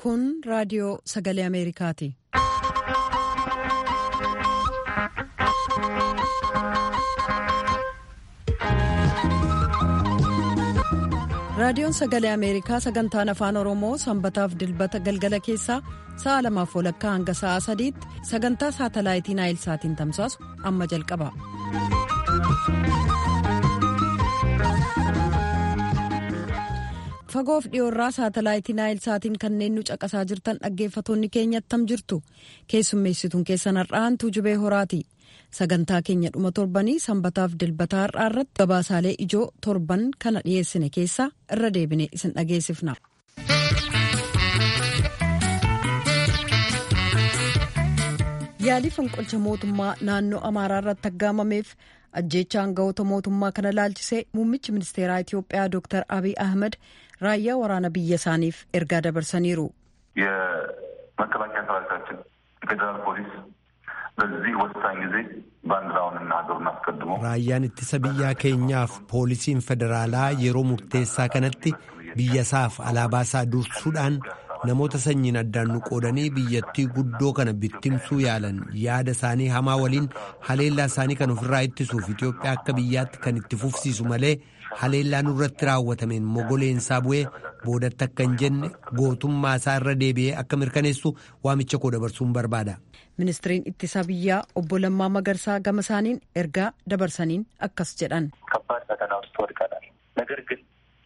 Kun raadiyoo sagalee Ameerikaati. Raadiyoon sagalee Ameerikaa sagantaan afaan Oromoo sanbataaf dilbata galgala keessaa sa'a lamaaf walakkaa hanga sa'a sadiitti sagantaa saatalaayitii Naayilsaatiin tamsaasu amma jalqaba. Fagoof dhiyoorraa saatalaayitii Naayilsaatiin kanneen nu caqasaa jirtan dhaggeeffatoonni keenya attam jirtu keessummeessituun keessan har'aan tuujubee horaati. sagantaa keenya dhuma torbanii sanbataaf dilbataa har'aa irratti gabaasaalee ijoo torban kana dhiyeessine keessaa irra deebine isin dhageessifna. yaalii fonqolcha mootummaa naannoo amaaraa irratti aggaamameef ajjeecha aangawoota mootummaa kana laalchisee muummichi ministeeraa itiyoophiyaa dr abiy ahmed raayyaa waraana biyya isaaniif ergaa dabarsaniiru. የመከላከያ ሰራዊታችን የፌዴራል ፖሊስ በዚህ ወሳኝ ጊዜ ባንዲራውንና ሀገሩን አስቀድሞ raayyaan ittisa biyyaa keenyaaf poolisiin federaalaa yeroo murteessaa kanatti biyyasaaf alaabaasaa dursuudhaan namoota sanyiin addaan nu qoodanii biyyattii guddoo kana bittimsuu yaalan yaada isaanii hamaa waliin haleellaa isaanii kan ofirraa ittisuuf Itoophiyaa akka biyyaatti kan itti fufsiisu malee haleellaa nurratti raawwatameen mogoleensaa bu'ee boodatti akka hin jenne gootummaa isaa irra deebi'ee akka mirkaneessu waamicha koo dabarsuun barbaada. ministiriin ittisa biyyaa obbo Lammaa Magarsaa gama isaaniin ergaa dabarsaniin akkas jedhan. ከባድ ፈተና ውስጥ ወድቀናል። ነገር ግን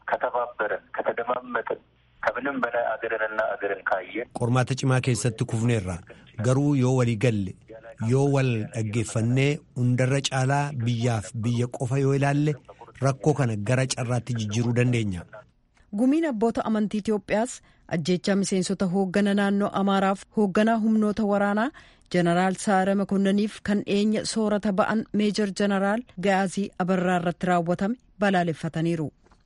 ከተባበረን ከተደማመጥን ከምንም በላይ አገርንና አገርን ካየን qormaata cimaa keessatti kufneerra garuu yoo walii galle yoo wal dhaggeeffannee hundarra caalaa biyyaaf biyya qofa yoo ilaalle rakkoo kana gara carraatti jijjiiruu dandeenya. gumiin abboota amantii Itoophiyaas ajjeechaa miseensota hooggana naannoo Amaaraaf hoogganaa humnoota waraanaa jeneraal Saare Makonnaniif kan dhiyeenya soorata ba'an meejor jeneraal Gaazii Abarraa irratti raawwatame balaaleffataniiru.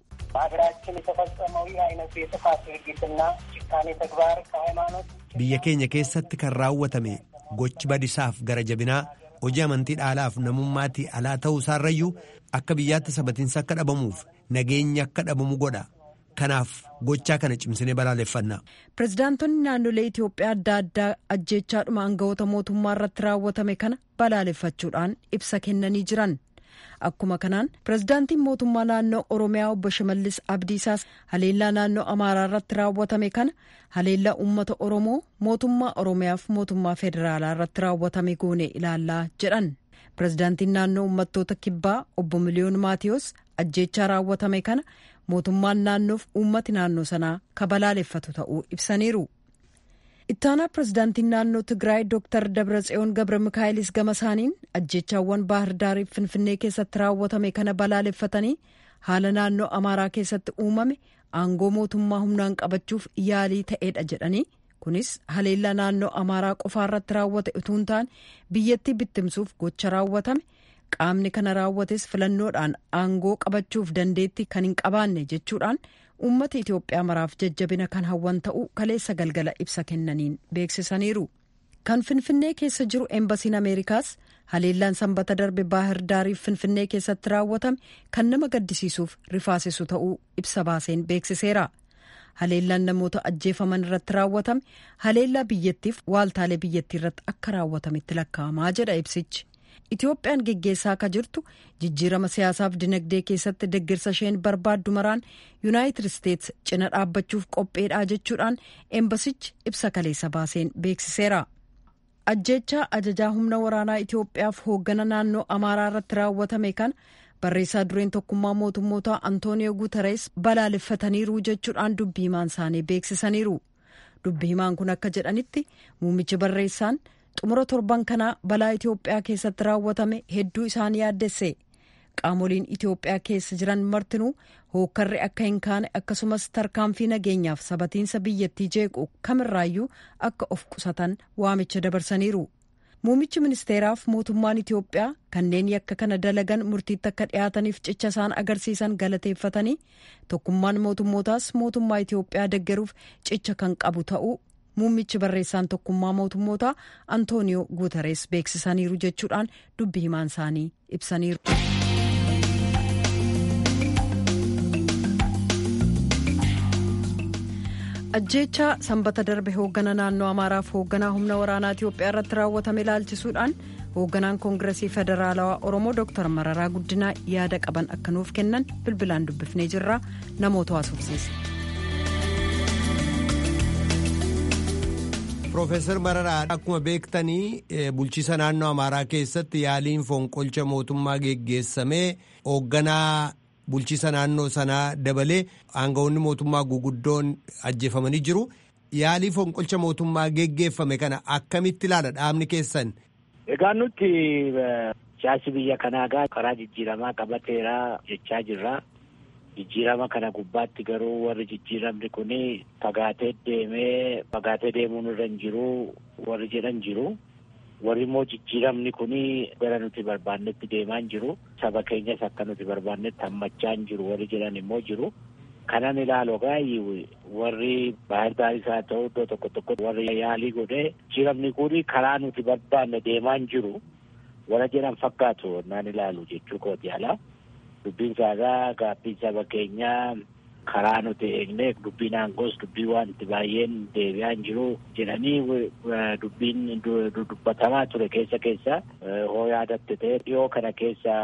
በሀገራችን የተፈጸመው ይህ አይነቱ የጥፋት ድርጊትና ጭካኔ ተግባር ከሃይማኖት biyya keenya keessatti kan raawwatame gochi badisaaf gara jabinaa hojii amantii dhaalaaf namummaatii alaa ta'uu isaarrayyuu akka biyyaatti sabatiinsa akka dhabamuuf nageenyi akka dhabamu godha. kanaaf gochaa kana cimsinee balaaleffanna. pirezidaantonni naannolee Itoophiyaa adda addaa ajjeechaadhuma aangawoota mootummaa irratti raawwatame kana balaaleffachuudhaan ibsa kennanii jiran. Akkuma kanaan pirezidaantiin mootummaa naannoo Oromiyaa obbo Shimallis Abdiisaas haleellaa naannoo Amaaraa irratti raawwatame kana haleellaa uummata Oromoo mootummaa Oromiyaaf mootummaa federaalaa irratti raawwatame goone ilaallaa jedhan. Pirezidaantiin naannoo uummattoota kibbaa obbo Miliyoon Maatiyos ajjeechaa raawwatame kana mootummaan naannoof uummati naannoo sanaa kabalaaleffatu ta'uu ibsaniiru. ittaanaa pirezidaantiin naannoo tigraay dooktar dabratsiyoon gabra mikaa'ilis gama isaaniin ajjeechaawwan baahir daariif finfinnee keessatti raawwatame kana balaaleffatanii haala naannoo amaaraa keessatti uumame aangoo mootummaa humnaan qabachuuf yaalii ta'eedha jedhanii kunis haleellaa naannoo amaaraa qofaarratti raawwate utuu hin taane biyyattii bittimsuuf gocha raawwatame qaamni kana raawwates filannoodhaan aangoo qabachuuf dandeetti kan hin qabaanne jechuudhaan uummata Itoophiyaa maraaf jajjabina kan hawwan ta'uu kaleessa galgala ibsa kennaniin beeksisaniiru. Kan Finfinnee keessa jiru eembasiin Ameerikaas haleellaan sanbata darbe baahir daariif Finfinnee keessatti raawwatame kan nama gaddisiisuuf rifaasisu ta'uu ibsa baaseen beeksiseera. Haleellaan namoota ajjeefaman irratti raawwatame haleellaa biyyattiif waaltaalee biyyattii irratti akka raawwatametti lakkaa'amaa jedha ibsichi. Itoophiyaan geggeessaa akka jirtu jijjiirama siyaasaaf dinagdee keessatti deeggarsa isheen barbaaddu maraan yuunaayitid isteets cina dhaabbachuuf qopheedhaa jechuudhaan eembasichi ibsa kaleessa baaseen beeksiseera. Ajjeechaa ajajaa humna waraanaa Itoophiyaaf hooggana naannoo Amaaraa irratti raawwatame kana barreessaa dureen tokkummaa mootummoota Antooniyoo Guutarees balaaleffataniiru jechuudhaan dubbii himaan isaanii beeksisaniiru. Dubbii himaan kun akka jedhanitti muummichi barreessaan. xumura torban kanaa balaa Itoophiyaa keessatti raawwatame hedduu isaan yaaddesse qaamoliin Itoophiyaa keessa jiran martinuu hookkarri akka hin kaane akkasumas tarkaanfii nageenyaaf sabatiinsa biyyattii jeequ kamirraayyuu akka of qusatan waamicha dabarsaniiru. Muummichi ministeeraaf mootummaan Itoophiyaa kanneen yakka kana dalagan murtiitti akka dhiyaataniif cicha isaan agarsiisan galateeffatanii tokkummaan mootummootaas mootummaa Itoophiyaa deggeruuf cicha kan qabu ta'uu muummichi barreessaan tokkummaa mootummootaa antooniyoo guutarees beeksisaniiru jechuudhaan dubbi himaan isaanii ibsaniiru. ajjeechaa sanbata darbe hooggana naannoo amaaraaf hoogganaa humna waraanaa itiyoophiyaa irratti raawwatame ilaalchisuudhaan hoogganaan koongiresii federaalawaa oromoo dr mararaa guddinaa yaada qaban akka nuuf kennan bilbilaan dubbifnee jirra namoota haasofsiise. Profeesar Mararaa akkuma beektanii bulchiisa naannoo Amaaraa keessatti yaaliin fonqolcha mootummaa geggeessamee hoogganaa bulchiisa naannoo sanaa dabalee aangawoonni mootummaa guguddoon ajjeefamanii jiru. Yaalii fonqolcha mootummaa geggeeffame kana akkamitti ilaala dhaabni keessan? Egaa nuti siyaasi biyya kanaa karaa jijjiiramaa qabateera jechaa jirra. jijjiirama kana gubbaatti garuu warri jijjiiramni kun fagaatee deemee fagaatee deemuun irra hin jiru warri jedhan jiru warri immoo jijjiiramni kun gara nuti barbaannetti deemaa hin jiru saba keenyas akka nuti barbaannetti hammachaa hin jiru warri jedhan immoo jiru kanan ilaalu gaayii warri baay'ee baaris haa ta'u iddoo tokko tokko warri yaalii godhee jijjiiramni kun karaa nuti barbaanne deemaa hin jiru warra jedhan fakkaatu naan ilaalu jechuu kooti alaa. dubbiin saagaa gaabbiin saba keenyaa karaa nuti eegne dubbiin aangoos dubbii wanti baay'een deebi'aa hin jiru jedhanii dubbiin dubbatamaa ture keessa keessa hoo yaadatte ta'e dhiyoo kana keessa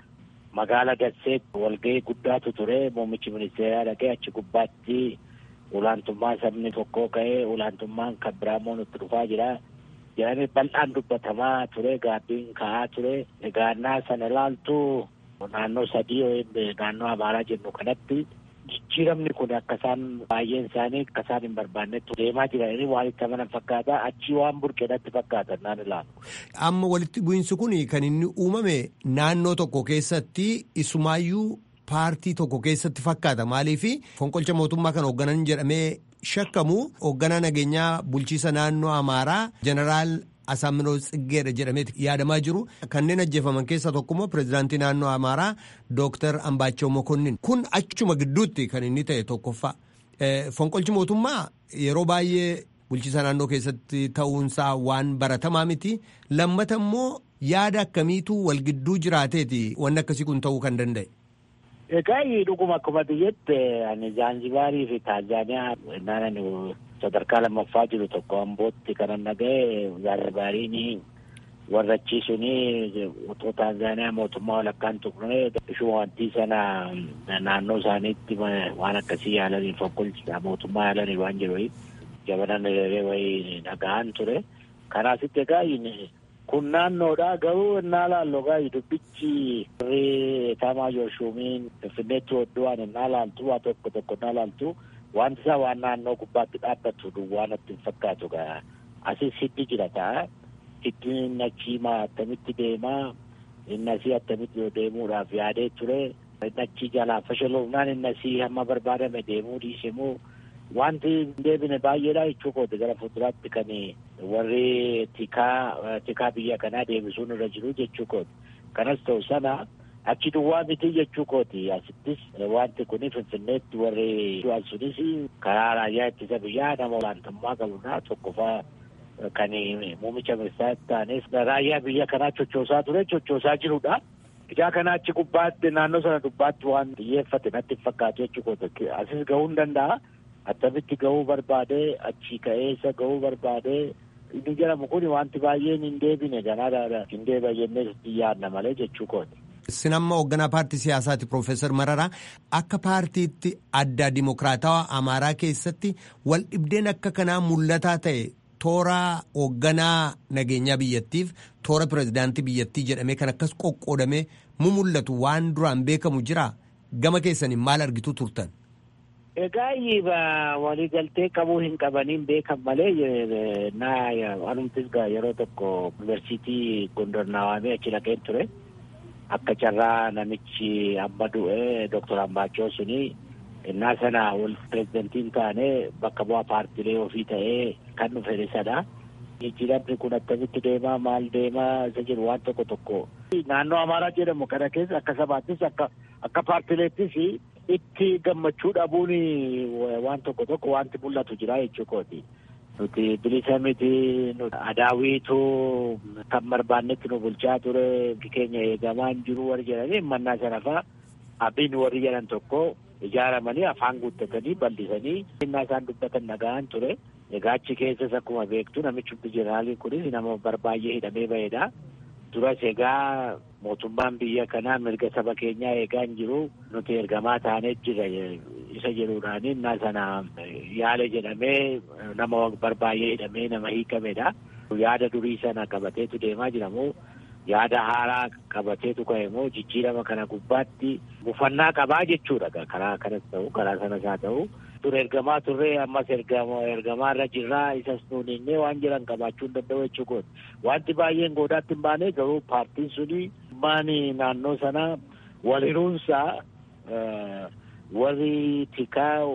magaala Dasseetti walgahii guddaatu ture muummichi ministeeraa dhaqee achi gubbaatti olaantummaa sabni tokkoo ka'ee olaantummaan kan biraamoo nutti dhufaa jira jedhanii bal'aan dubbatamaa ture gaabbiin ka'aa ture egaannaa sana ilaaltu naannoo sadii naannoo amaaraa jennu kanatti jijjiiramni kun akka isaan baay'een isaanii akka isaan hin barbaannetti deemaa jiranii waan itti amanan fakkaata achii waan burqeedhatti fakkaata naan ilaalu. Amma walitti bu'iinsi kun kan inni uumame naannoo tokko keessatti isumaayyuu paartii tokko keessatti fakkaata maaliif fonqolcha mootummaa kan hoogganan jedhamee shakkamu hoogganaa nageenyaa bulchiisa naannoo amaaraa jeneraal Asaaminoo Tsiggeedha jedhameeti yaadamaa jiru. Kanneen ajjeefaman keessaa tokkommoo pirezidaantii naannoo Amaaraa Dooktar Ambaachoo Mokonnin. Kun achuma gidduutti kan inni ta'e tokkoffaa. Fonqolchi mootummaa yeroo baay'ee bulchiisa naannoo keessatti ta'uunsaa waan baratamaa miti. Lammata immoo yaada akkamiitu wal gidduu jiraateeti wanni akkasii kun ta'uu kan danda'e. Egaa dhuguma akkuma biyyatti ani Zaanzibaarii fi Taanzaaniyaa naannoo sadarkaa lammaffaa jiru tokko ambootti kanan dhaga'e Zaanzibaariin warra achiisuun otoo Taanzaaniyaa mootummaa walakkaan tuqne ishuma wanti sana naannoo isaaniitti waan akkasii yaalanii fonqolcha mootummaa yaalanii waan jiru jabanan wayii dhaga'an ture. Kanaasitti egaa kun naannoodha garuu innaa laallu egaa dubbichi warri taamaayyoo shuumiin finfinneetti hodhuwaan innaa laaltu waa tokko tokko innaa laaltu wanti isaa waan naannoo gubbaatti dhaabbatu duwwaa natti hin fakkaatu gaa asis hiddi jira ta'a hiddi inni achiimaa attamitti deemaa inni asii attamitti deemuudhaaf yaadee ture inni achii jalaa fashaloofnaan inni asii hamma barbaadame deemuu dhiisemuu wanti hin deebine baay'eedha jechuu kooti gara fuulduraatti kan warri tikaa tikaa biyya kanaa deebisuun irra jiru jechuu kooti kanas ta'u sana achi duwwaa miti jechuu kooti asittis wanti kun finfinneetti warri du'an sunis karaa raayyaa ittisa biyyaa nama olaantummaa qabudha tokkoffaa kan muumicha ministeeraa ta'anis raayyaa biyya kanaa chochoosaa ture chochoosaa jirudha. Ijaa kana achi gubbaatti naannoo sana gubbaatti waan xiyyeeffate natti fakkaatu jechuu kooti asis gahuu hin danda'a. attamitti gahuu barbaade achi ka'eessa gahuu barbaade inni jedhamu kun wanti baay'een hin deebine ganaadha hin deebi'a jennee yaadna malee jechuu kooti. Isin amma hoogganaa paartii siyaasaati Piroofeesar Mararaa akka paartiitti addaa dimokiraatawaa Amaaraa keessatti wal dhibdeen akka kanaa mul'ataa ta'e toora hoogganaa nageenyaa biyyattiif toora pirezidaantii biyyattii jedhamee kan akkas qoqqoodamee mu mul'atu waan duraan beekamu jira gama keessaniin maal argitu turtan. Egaa waliigaltee qabuu hin qabaniin beekan malee naa anumtis yeroo tokko yuunivarsiitii Gondor naawamee achi dhaqeen ture. Akka carraa namichi amma du'e Dooktor Ambaachoo suni innaa sana wal pirezidantiin taane bakka bu'aa paartilee ofii ta'ee kan dhufe isadha. Jijjiiramni kun akkamitti deemaa maal deemaa isa jiru waan tokko tokko. Naannoo Amaaraa jedhamu kana keessa akka sabaattis akka akka paartileettis itti gammachuu dhabuun waan tokko tokko wanti mul'atu jira jechuu kooti. Nuti bilisa miti adaawiitu kan barbaannetti nu bulchaa ture keenya eegamaa hin jiru warri jedhanii mannaa sana fa'aa abbiin warri jedhan tokko ijaaramanii afaan guuttatanii bal'isanii innaa isaan dubbatan dhaga'an ture. Egaa achi keessas akkuma beektu namichi jeneraaliin kunis nama barbaay'ee hidhamee ba'edha. Duras egaa mootummaan biyya kanaa mirga saba keenyaa eegaa hin jiru nuti ergamaa taanee jira isa jedhuudhaan innaa sana yaale jedhamee nama barbaay'ee hidhamee nama hiikamedha. Yaada durii sana qabateetu deemaa jira moo yaada haaraa qabateetu ka'e moo jijjiirama kana gubbaatti mufannaa qabaa jechuudha karaa kanas ta'u karaa sanas haa ta'u. Dur ergamaa turree ammas ergamaa irra jirraa isas nuuninnee waan jiran qabaachuu hin danda'u jechuudha. Wanti baay'een goodaatti hin baane garuu paartiin suni maani naannoo sana wal hiruunsaa warri tikaa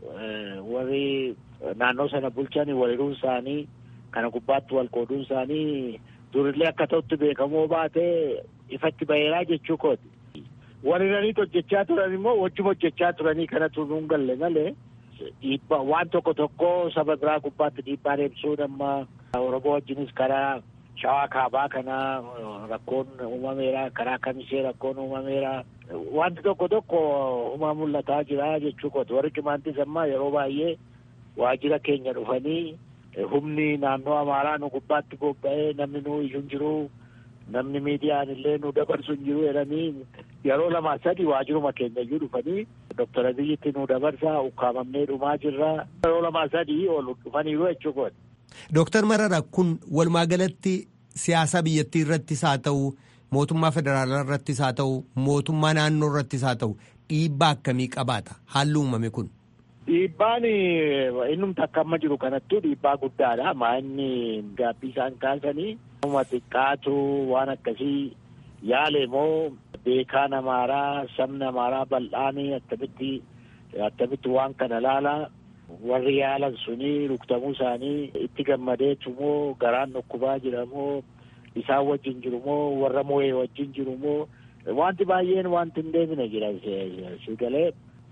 warri naannoo sana bulchan wal hiruun isaanii kana gubbaatti wal qooduun isaanii durillee akka ta'utti beekamoo baate ifatti baheeraa jechuu kooti. Wal hiraniit hojjechaa turan immoo wajjuma hojjechaa turanii kanatu nuun galle malee dhiibbaa waan tokko tokko saba biraa gubbaatti dhiibbaan ibsuun amma Oromoo wajjinis karaa shawaa kaabaa kana rakkoon uumameera karaa kamisee rakkoon uumameera wanti tokko tokko uumaa mul'ataa jira jechuu kooti warri cimaantis amma yeroo baay'ee waajjira keenya dhufanii humni naannoo amaaraa nu gubbaatti bobba'ee namni nu iyyuu hin jiru namni miidiyaan illee nu dabarsu hin jiru jedhanii yeroo lama sadi waajjiruma keenya iyyuu dhufanii doktor abiyyitti nu dabarsaa ukkaamamnee dhumaa jirra yeroo lama sadii ol dhufaniiru jechuu kooti. Dooktar Marara kun walumaa galatti siyaasa biyyattii irrattis haa ta'u mootummaa federaalaa irrattis haa ta'u mootummaa naannoo irrattis haa ta'u dhiibbaa akkamii qabaata haalli uumame kun. Dhiibbaan innumti akka amma jiru kanattuu dhiibbaa guddaadha. Maa inni gaabbii isaan kaasanii nama xiqqaatu waan akkasii yaale moo beekaan amaaraa sabni amaaraa bal'aanii akkamitti akkamitti waan kana laalaa warri yaalan suni rukutamuu isaanii itti gammadeetu moo garaan dhukkubaa jira moo isaan wajjin jiru moo warra moo'ee wajjin jiru moo wanti baay'een wanti hin deemine jira si galee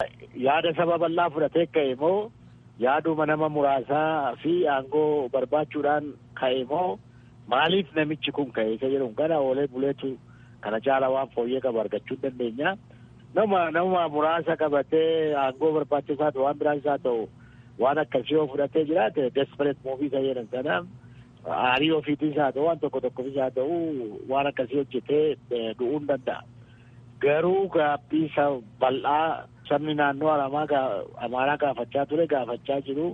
yaada saba bal'aa fudhatee ka'e moo yaaduma nama muraasaa fi aangoo barbaachuudhaan ka'e moo maaliif namichi kun ka'e isa jedhu kana oolee buleetu kana caala waan fooyyee qabu argachuu dandeenya. Nama nama muraasa qabatee aangoo barbaachisaa ta'u waan biraas haa ta'u waan akkasii yoo fudhatee jiraate desperate muuvii isa jedhan sana aarii ofiitis haa ta'u waan tokko tokkofis haa ta'u waan akkasii hojjetee du'uu hin danda'a. Garuu gaabbii bal'aa sabni naannoo amaaraa gaafachaa ture gaafachaa jiru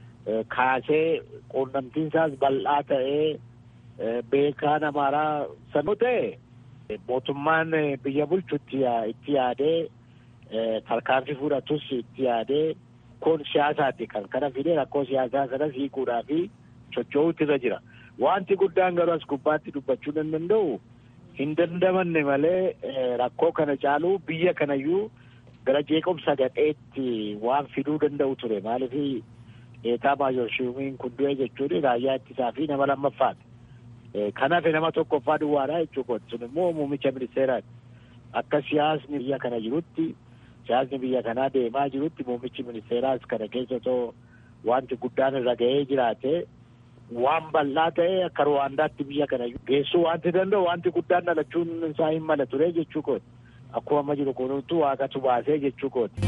kaasee quunnamtiin isaas bal'aa ta'ee beekaan amaaraa sanuu ta'e mootummaan biyya bulchu itti yaadee tarkaanfii fudhatus itti yaadee kun siyaasaati kan kana fidee rakkoo siyaasaa sanas hiikuudhaa fi socho'uutu irra jira. Wanti guddaan garuu as gubbaatti dubbachuu hin danda'u hin dandamanne malee rakkoo kana caaluu biyya kanayyuu gara jeequmsa gadheetti waan fiduu danda'u ture maaliif eetaa maayorshiumiin kun du'e jechuun raayyaa ittisaa fi nama lammaffaati. Kanaaf nama tokkoffaa duwwaadha jechuudha. Sun immoo muummicha ministeeraati. Akka siyaasni biyya kana jirutti siyaasni biyya kanaa deemaa jirutti muummichi ministeeraas kana keessa otoo wanti guddaan irra ga'ee jiraate waan bal'aa ta'e akka Ruwaandaatti biyya kana geessuu wanti danda'u wanti guddaan dhalachuun isaa hin mala ture jechuu kooti. Akkuma amma jiru kunuutu waaqatu baasee jechuu kooti.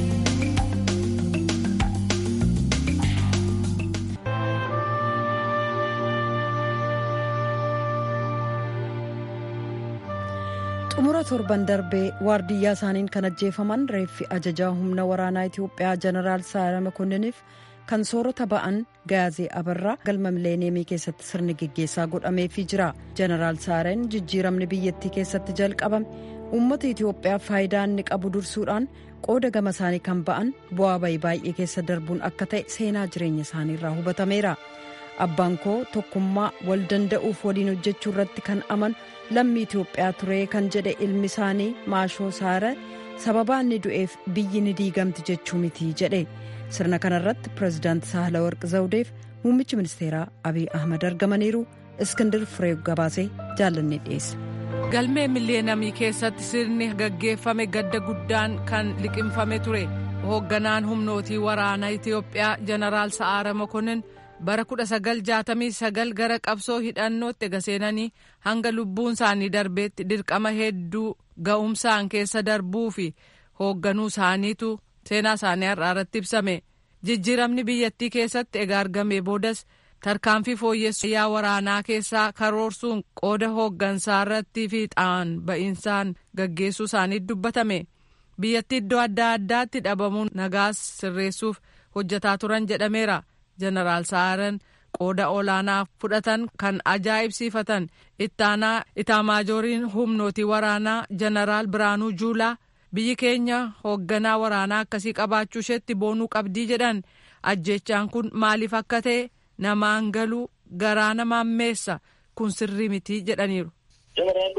xumura torban darbee waardiyyaa isaaniin kan ajjeefaman reeffi ajajaa humna waraanaa itiyoophiyaa jeneraal saara makonniniif kan soorata ba'an gaazee abarraa galma mileeniyeemii keessatti sirni geggeessaa godhameefii jira jeneraal saareen jijjiiramni biyyattii keessatti jalqabame uummata itiyoophiyaaf faayidaa inni qabu dursuudhaan qooda gama isaanii kan ba'an bu'aa bayii baay'ee keessa darbuun akka ta'e seenaa jireenya isaanii irraa hubatameera abbaan koo tokkummaa wal danda'uuf waliin hojjechuu irratti kan amanu lammii itiyoophiyaa ture kan jedhe ilmi isaanii maashoo saare sababaa inni du'eef biyyi ni diigamti jechuu miti jedhe sirna kanarratti pireezidaanti sahlawarq zawudeef muummichi ministeeraa abiy ahmad argamaniiru iskindir firee gabaasee jaallanne dhiyeesse. galmee miliyeenamii keessatti sirni gaggeeffame gadda guddaan kan liqimfame ture hoogganaan humnootii waraanaa itiyoophiyaa jeneraal sa'aara mokonnin bara 1969 gara qabsoo hidhannootti ega seenanii hanga lubbuun isaanii darbeetti dirqama hedduu ga'umsaan keessa darbuu fi hoogganuu isaaniitu seenaa isaanii har'aa irratti ibsame jijjiiramni biyyattii keessatti egaa argamee boodas tarkaanfii fooyyessuu yaa waraanaa keessaa karoorsuun qooda hooggansaa irratti fiixaan ba'insaan gaggeessuu isaanii dubbatame biyyattii iddoo adda addaatti dhabamuun nagaas sirreessuuf hojjetaa turan jedhameera jeneraal sa'aaran qooda olaanaa fudhatan kan ajaa'ibsiifatan ittaanaa itaamaajooriin humnootii waraanaa jeneraal biraanuu juulaa biyyi keenya hoogganaa waraanaa akkasii qabaachuu isheetti boonuu qabdii jedhan ajjechaan kun maaliif akka ta'e namaan galuu garaa namaan meessa kun sirrii mitii jedhaniiru. ጀነራሉ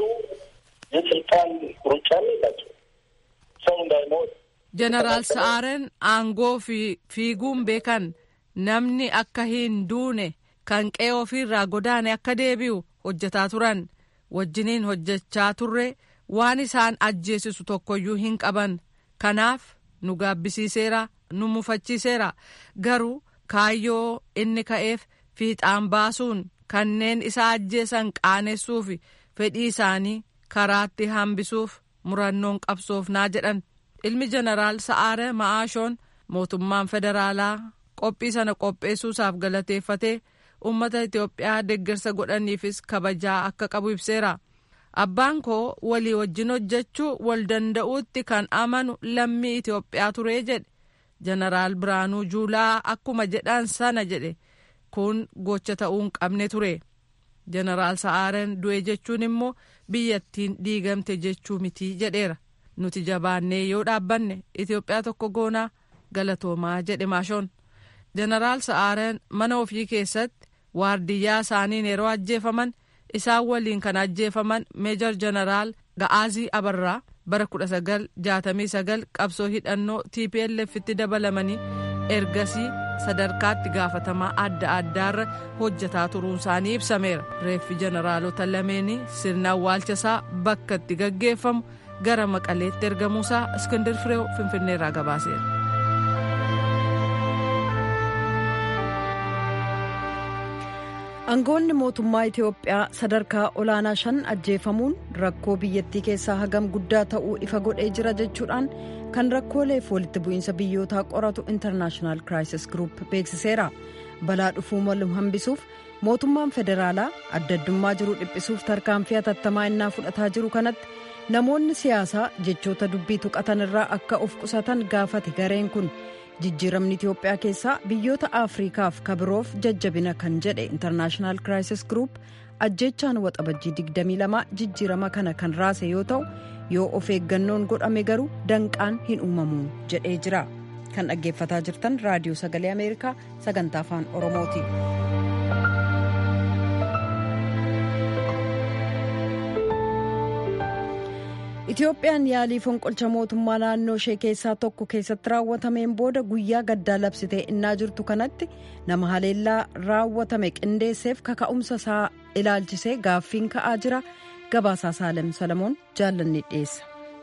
የስልጣን ሩጫ የላቸው ሰው እንዳይሞት jeneraal sa'aaren aangoo fi fiiguun beekan namni akka hin duune kan qe'ee ofiirraa godaane akka deebi'u hojjetaa turan wajjiniin hojjechaa turre waan isaan ajjeesisu tokkoyyuu hin qaban kanaaf nu gaabbisiiseera nu mufachiiseera garuu kaayyoo inni ka'eef fiixaan baasuun kanneen isa ajjeesan qaanessuuf fedhii isaanii karaatti hambisuuf murannoon qabsoofnaa jedhan ilmi jeneraal sa'aare ma'aashoon mootummaan federaalaa qophii sana qopheessuusaaf galateeffatee uummata itiyoophiyaa deeggarsa godhaniifis kabajaa akka qabu ibseera abbaan koo walii wajjin hojjechuu wal danda'uutti kan amanu lammii itiyoophiyaa turee jedhe jeneraal biraanuu juulaa akkuma jedhan sana jedhe kun gocha ta'uu hin qabne ture jeneraal sa'aaren du'e jechuun immoo biyyattiin diigamte jechuu mitii jedheera nuti jabaannee yoo dhaabbanne itiyoophiyaa tokko goonaa galatoomaa jedhe maashoon jeneraal sa'aaren mana ofii keessatti waardiyyaa isaaniin yeroo ajjeefaman isaan waliin kan ajjeefaman meejor jeneraal ga'aazii abarraa bara 1969 qabsoo hidhannoo tplf'tti dabalamanii ergasii sadarkaatti gaafatamaa adda addaarra hojjetaa turuun isaanii ibsameera reeffi jeneraalota lameenii sirna awwaalchasaa bakka itti gaggeeffamu gara maqaleetti ergamuusaa iskindir fireew finfinneerraa gabaaseera. aangoonni mootummaa itiyoophiyaa sadarkaa olaanaa shan ajjeefamuun rakkoo biyyattii keessaa hagam guddaa ta'uu ifa godhee jira jechuudhaan kan rakkooleef walitti bu'iinsa biyyootaa qoratu intarnaashinaal kiraayisis giruup beeksiseera balaa dhufuu malu hambisuuf mootummaan federaalaa adda addummaa jiru dhiphisuuf tarkaanfii hatattamaa innaa fudhataa jiru kanatti namoonni siyaasaa jechoota dubbii tuqatan irraa akka of qusatan gaafate gareen kun. jijjiiramni itiyoophiyaa keessaa biyyoota afriikaaf kabiroof jajjabina kan jedhe intarnaashinaal kiraayisis giruup ajjechaan waxabajjii 22 jijjiirama kana kan raase yoo ta'u yoo of eeggannoon godhame garuu danqaan hin uumamu jedhee jira kan dhaggeeffataa jirtan raadiyoo sagalee ameerikaa sagantaa afaan oromooti. itiyoophiyaan yaalii fonqolcha mootummaa naannoo ishee keessaa tokko keessatti raawwatameen booda guyyaa gaddaa labsitee innaa jirtu kanatti nama haleellaa raawwatame qindeesseef kaka'umsa isaa ilaalchisee gaaffiin ka'aa jira gabaasaa saalem salamoon jaallanni dhiyeessa.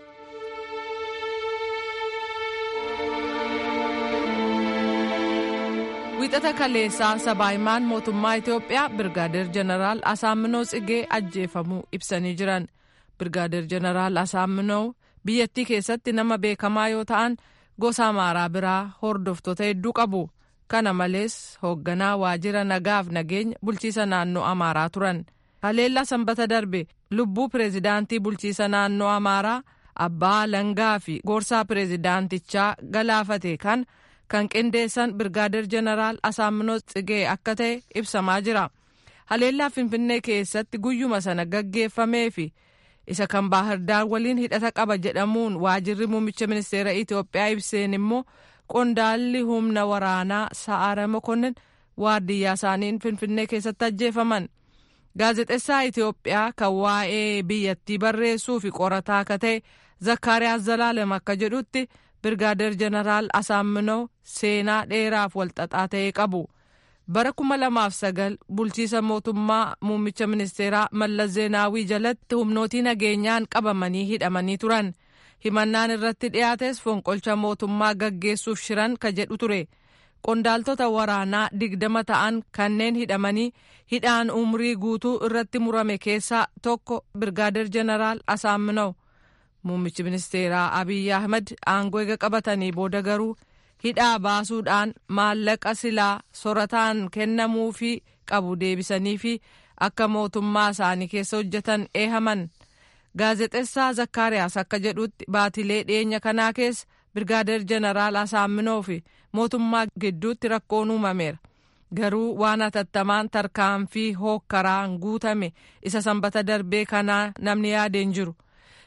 wiixata kaleessaa sabaahimaan mootummaa itiyoophiyaa birgaadeer jeneraal asaaminoo tsigee ajjeefamuu ibsanii jiran. birgaadeer jeneraal asaaminoo biyyattii keessatti nama beekamaa yoo ta'an gosa amaaraa biraa hordoftoota hedduu qabu kana malees hoogganaa waajjira nagaaf nageenya bulchiisa naannoo amaaraa turan haleellaa sanbata darbe lubbuu pireezidaantii bulchiisa naannoo amaaraa abbaa langaa fi gorsaa pireezidaantichaa galaafate kan kan qindeessan birgaadeer jeneraal asaaminoo tsigee akka ta'e ibsamaa jira haleellaa finfinnee keessatti guyyuma sana gaggeeffamee fi isa kan baahirdaar waliin hidhata qaba jedhamuun waajirri muummicha ministeera itiyoophiyaa ibseen immoo qondaalli humna waraanaa sa'aara mokonnin waardiyyaa isaaniin finfinnee keessatti ajjeefaman gaazexessaa itiyoophiyaa kan waa'ee biyyattii barreessuu fi qorataa akka ta'e zakkaariyaas zalaalem akka jedhutti birgaadeer jeneraal asaaminoo seenaa dheeraaf walxaxaa ta'e qabu. bara kuma lamaaf sagal bulchiisa mootummaa muummicha ministeeraa mallas zeenaawii jalatti humnootii nageenyaan qabamanii hidhamanii turan himannaan irratti dhiyaates fonqolcha mootummaa gaggeessuuf shiran ka jedhu ture qondaaltota waraanaa digdama ta'an kanneen hidhamanii hidhaan umrii guutuu irratti murame keessaa tokko birgaadeer jeneraal asaaminaw muummichi ministeeraa abiy ahmed aangoo eega qabatanii booda garuu hidhaa baasuudhaan maallaqa silaa sorataan kennamuufii qabu deebisanii fi akka mootummaa isaanii keessa hojjetan eehaman gaazexessaa zakkaariyaas akka jedhutti baatilee dhiyeenya kanaa keessa birgaadeer jeneraal asaaminoo fi mootummaa gidduutti rakkoon uumameera garuu waan hatattamaan tarkaanfii hookkaraan guutame isa sanbata darbee kanaa namni yaadeen jiru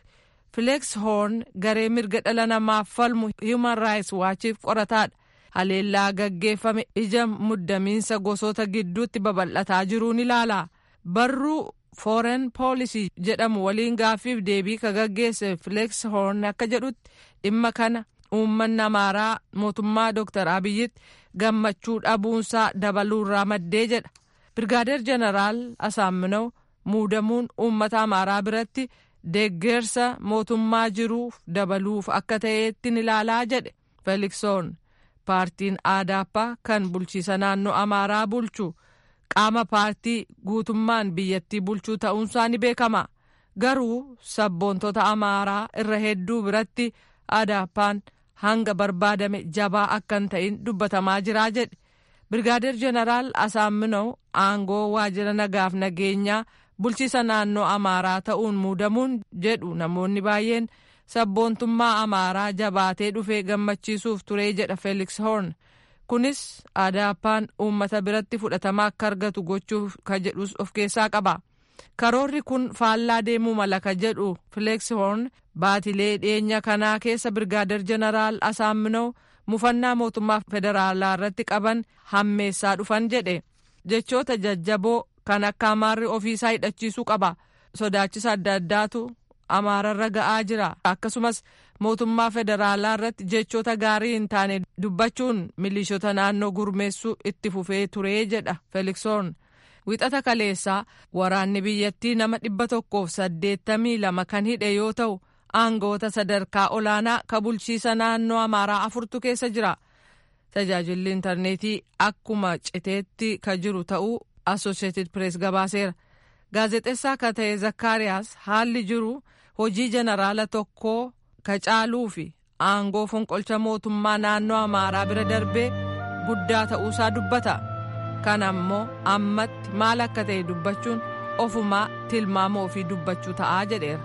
fileeks hoorn garee mirga dhala namaaf falmu human rights waachiif qorataadha haleellaa gaggeeffame ija muddamiinsa gosoota gidduutti babal'ataa jiruun ilaala barruu foreign policy jedhamu waliin gaaffiif deebii ka gaggeesse fileeks hoorn akka jedhutti dhimma kana uummanni amaaraa mootummaa dooktar abiyyitti gammachuu dhabuunsaa dabaluurraa maddee jedha birgaadeer jeneraal asaaminaw muudamuun uummata amaaraa biratti deeggarsa mootummaa jiruuf dabaluuf akka ta'eetti ilaalaa jedhe feeliksoon paartiin aadaappaa kan bulchiisa naannoo amaaraa bulchu qaama paartii guutummaan biyyattii bulchuu ta'uunsaa ni beekama garuu sabboontota amaaraa irra hedduu biratti aadaappaan hanga barbaadame jabaa akka hin ta'in dubbatamaa jiraa jedhe birgaadeer jeneraal asaaminaw aangoo waajjira nagaaf nageenyaa bulchiisa naannoo amaaraa ta'uun muudamuun jedhu namoonni baay'een sabboontummaa amaaraa jabaatee dhufee gammachiisuuf turee jedha feeliks hoorn kunis aadaappaan uummata biratti fudhatama akka argatu gochuuf ka jedhus of keessaa qaba karoorri kun faallaa deemuu mala ka jedhu fileeks hoorn baatilee dhiyeenya kanaa keessa birgaadeer jeneraal asaaminaw mufannaa mootummaa federaalaa irratti qaban hammeessaa dhufan jedhe jechoota jajjaboo kan akka amaarri ofiisaa hidhachiisuu qaba sodaachisa adda addaatu amaararra ga'aa jira akkasumas mootummaa federaalaa irratti jechoota gaarii hin taane dubbachuun milishoota naannoo gurmeessuu itti fufee turee jedha feeliksoon wixata kaleessaa waraanni biyyattii nama dhibba tokkoof saddeettamii lama kan hidhe yoo ta'u aangoota sadarkaa olaanaa ka bulchiisa naannoo amaaraa afurtu keessa jira tajaajilli intarneetii akkuma citeetti ka jiru ta'uu associated press gabaaseera gaazexessaa ka ta'e zakkaariyaas haalli jiru hojii jeneraala tokkoo ka caaluu fi aangoo fonqolcha mootummaa naannoo amaaraa bira darbee guddaa ta'uusaa dubbata kana ammoo ammatti maal akka ta'e dubbachuun ofumaa tilmaama ofii dubbachuu ta'aa jedheera.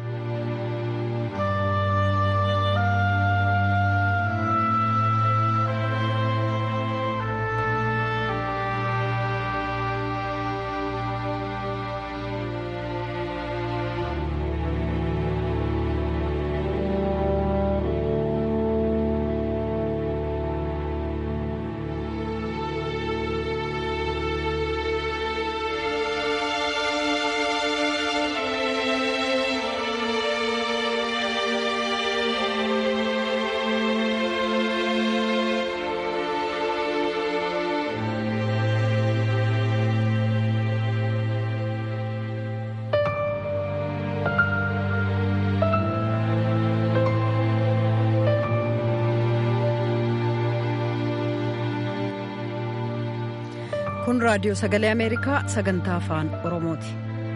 kun raadiyoo sagalee ameerikaa sagantaa afaan oromooti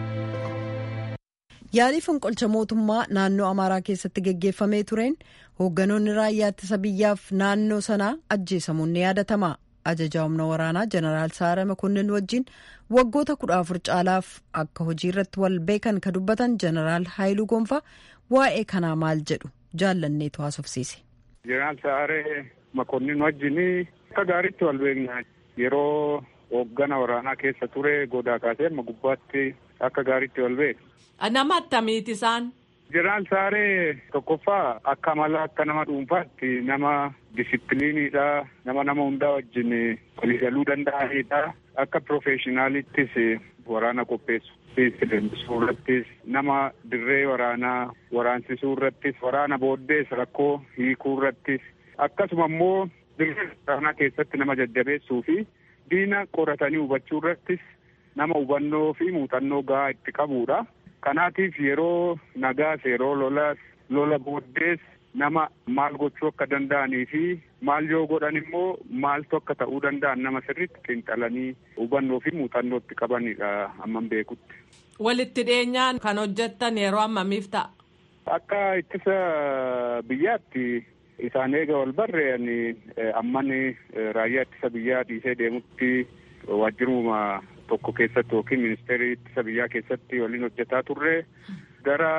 yaalii fonqolcha mootummaa naannoo amaaraa keessatti geggeeffamee tureen hoogganoonni raayyaa ittisa biyyaaf naannoo sanaa ajjeesamuun ni yaadatama ajajaa humna waraanaa jeneraal saara makonnin wajjin waggoota kudha afur caalaaf akka hojii irratti wal beekan ka dubbatan jeneraal haayiluu gonfaa waa'ee kanaa maal jedhu jaallanneetu haasofsiise. jeneraal saaree makonnin wajjin akka gaariitti wal beekna yeroo hooggana waraanaa keessa ture godaa kaasee amma gubbaatti akka gaariitti wal beeka. Nama attamiiti isaan? Jeneraal Saaree tokkoffaa akka mala akka nama dhuunfaatti nama disipiliiniidha. Nama nama hundaa wajjin waliigaluu danda'anidha. Akka piroofeeshinaalittis waraana qopheessu. Leenjisuu irrattis nama dirree waraanaa waraansisuu irrattis waraana booddees rakkoo hiikuu irrattis akkasuma immoo dirree waraanaa keessatti nama jajjabeessuu fi diina qoratanii hubachuu irrattis nama hubannoo fi muuxannoo gahaa itti qabudha. Kanaatiif yeroo nagaas yeroo lolaas lola booddees nama maal gochuu akka danda'anii fi maal yoo godhan immoo maaltu akka ta'uu danda'an nama sirriitti xiinxalanii hubannoo fi muuxannoo itti qabanidha amman beekutti. Walitti dhiyeenyaan kan hojjettan yeroo ammamiif ta'a? Akka ittisa biyyaatti isaan eega wal barreeyani ammani raayyaa ittisa biyyaa dhiisee deemutti waajjiruma tokko keessatti yookiin ministeerii ittisa biyyaa keessatti waliin hojjetaa turre gara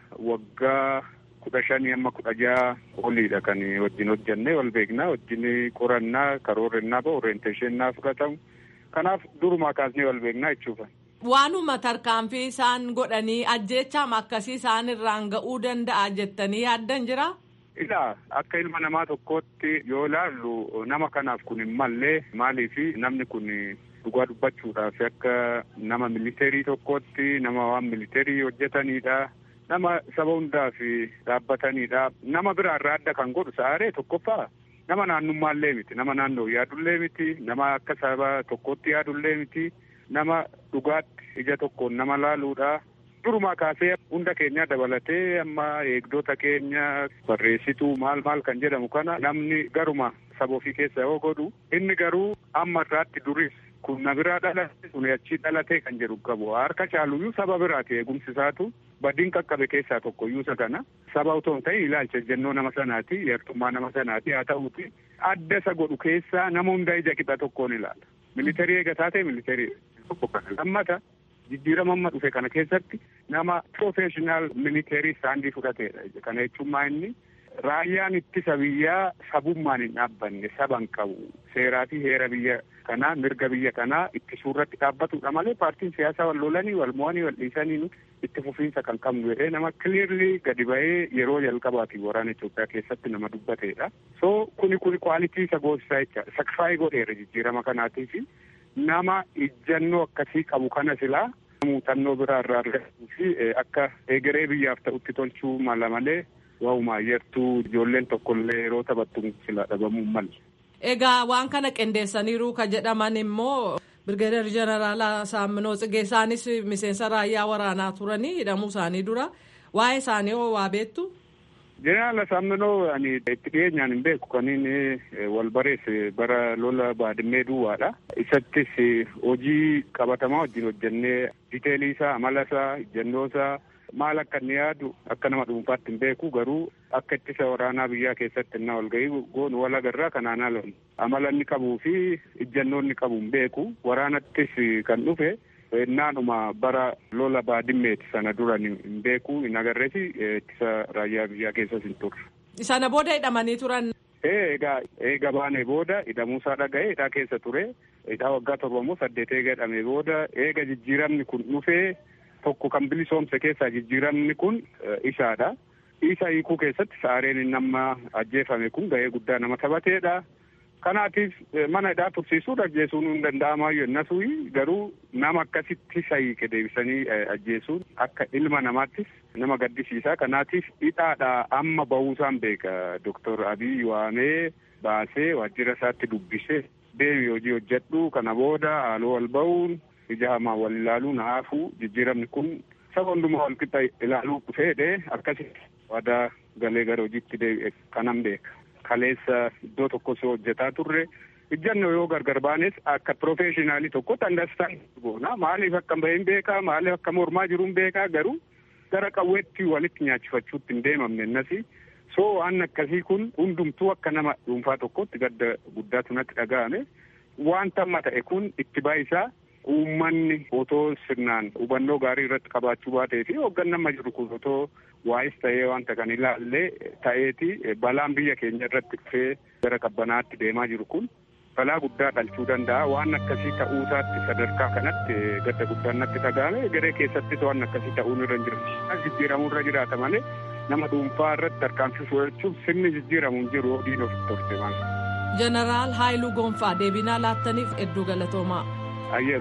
waggaa kudha shanii amma kudha jaha oliidha kan wajjin hojjannee wal beeknaa wajjin qorannaa karoorrennaa ba orienteeshennaa fudhatamu kanaaf durumaa kaasnee wal beeknaa jechuudha. Waanuma tarkaanfii isaan godhanii ajjeechaam akkasii isaan irraan ga'uu danda'a jettanii yaaddan jira? Ilaa akka ilma namaa tokkootti yoo ilaallu nama kanaaf kun hin mallee maaliifi namni kun dhugaa dubbachuudhaaf akka nama militeerii tokkootti nama waan militeerii hojjetanidha. Nama saba hundaaf dhaabbatanidha. Nama biraa irraa adda kan godhu sa'aaree tokkoffaa nama naannummaallee miti. Nama naannoo yaadullee miti. Nama akka saba tokkootti yaadullee miti. Nama dhugaatti ija tokkoon nama laaluudha. Durumaa kaasee hunda keenya dabalatee amma eegdota keenya barreessituu maal maal kan jedhamu kana namni garuma saba ofii keessa yoo godhu inni garuu amma irraatti duris kun na biraa dhalate kun achii dhalatee kan jedhu qabu harka caaluyyuu saba biraati eegumsi isaatu badiin qaqqabe keessaa tokko iyyuu isa kana saba otoo hin ta'in ilaalcha jennoo nama sanaati yartummaa nama sanaati haa ta'uuti adda isa godhu keessaa nama hunda ija qixa tokkoon ilaala militeerii eega taatee militeerii tokko kana lammata jijjiirama amma dhufe kana keessatti nama profeshinal militeerii saandii fudhateedha kana jechuun maa inni raayyaan ittisa biyyaa sabummaan hin dhaabbanne saban qabu seeraa fi heera biyya kanaa mirga biyya kanaa ittisuu irratti dhaabbatudha malee paartiin siyaasaa wal lolanii wal mo'anii wal dhiisanii itti fufiinsa kan qabnu jedhee nama kiliirli gadi ba'ee yeroo jalqabaati waraana Itoophiyaa keessatti nama dubbateedha. So kuni kuni kwaalitii isa goosisaa jecha sakfaayii godheera jijjiirama kanaatiif nama ijjannoo akkasii qabu kana silaa muuxannoo biraa irraa argatuu fi akka egeree biyyaaf ta'utti tolchuu mala malee waa'uma yertuu ijoolleen tokkollee yeroo taphattu sila dhabamuu malle. Egaa waan kana qindeessaniiru ka jedhaman immoo Birgeedar Jeneraal Saamminoo Tsigee isaanis miseensa raayyaa waraanaa turanii hidhamuu isaanii dura waa'ee isaanii hoo waa beektu? Jeneraal Saamminoo ani itti dhiyeenyaan hin beeku kan inni wal bareesse bara lola baadimmee duwwaadha. Isattis hojii qabatamaa wajjin hojjennee diteelii isaa amala isaa ejjennoo isaa maal akka inni yaadu akka nama dhuunfaatti hin beeku garuu akka ittisa waraanaa biyyaa keessatti innaa wal ga'ii goonu wal agarraa kanaan ala amala inni qabuu fi ejjennoo inni qabu hin beeku waraanattis kan dhufe naanuma bara lola baadimmeeti sana dura hin beeku hin agarreesi ittisa raayyaa biyyaa keessas hin turre. Sana booda hidhamanii turan. Eegaa eega baanee booda hidhamuusaa dhaga'ee hidhaa keessa ture hidhaa waggaa torba moo saddeet eega hidhamee booda eega jijjiiramni kun dhufee tokko kan bilisoomse keessaa jijjiiramni kun isaadha. Isa hiikuu keessatti saareen inni amma ajjeefame kun ga'ee guddaa nama taphateedha. Kanaatiif mana hidhaa tursiisuun ajjeesuun hin danda'amaayyuu innasuu garuu nama akkasitti isa hiike deebisanii ajjeesuun akka ilma namaattis nama gaddisiisa. Kanaatiif hidhaadha amma bahuusaan beeka Doktor Abiy waamee baasee waajjira isaatti dubbisee deebi hojii hojjedhu kana booda haaloo wal bahuun ija hamaa wal ilaaluun haafuu jijjiiramni kun saba hundumaa wal qixa ilaaluu fedhe akkasitti waadaa galee gara hojiitti deebi'e kanan beeka. Kaleessa iddoo tokko osoo hojjetaa turre ijjannoo yoo gargar baanes akka profeeshinaalii tokkotti andastaan goona maaliif akka bahin beekaa maaliif akka mormaa jiruun beekaa garuu gara qawweetti walitti nyaachifachuutti hin deemamne innasi soo waan akkasii kun hundumtuu akka nama dhuunfaa tokkotti gadda guddaatu natti dhaga'ame wanta amma ta'e kun itti baayisaa uummanni otoo sirnaan hubannoo gaarii irratti qabaachuu baatee fi hoogganaan amma jiru kun otoo waa'is ta'ee wanta kan ilaallee ta'eeti balaan biyya keenya irratti dhufee gara qabbanaatti deemaa jiru kun balaa guddaa dhalchuu danda'a waan akkasii ta'uusaatti sadarkaa kanatti gadda guddaan natti dhaga'ame garee keessattis waan akkasii ta'uun irra hin jiru jijjiiramuu irra jiraata malee nama dhuunfaa irratti tarkaanfii fudhachuuf sirni jijjiiramu hin jiru diin ofitti torte maal. Jeneraal Haayiluu Gonfaa deebinaa laattaniif hedduu galatoomaa. Ayyee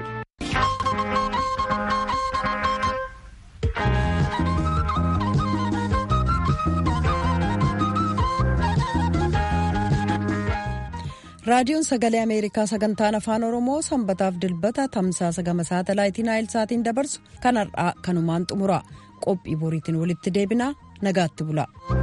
ulfaadha. raadiyoon sagalee ameerikaa sagantaan afaan oromoo sanbataaf dilbata tamsaasa gama saatalaayitii naayilsaatiin dabarsu kan har'aa kanumaan xumura qophii boriitiin walitti deebinaa nagaatti bula.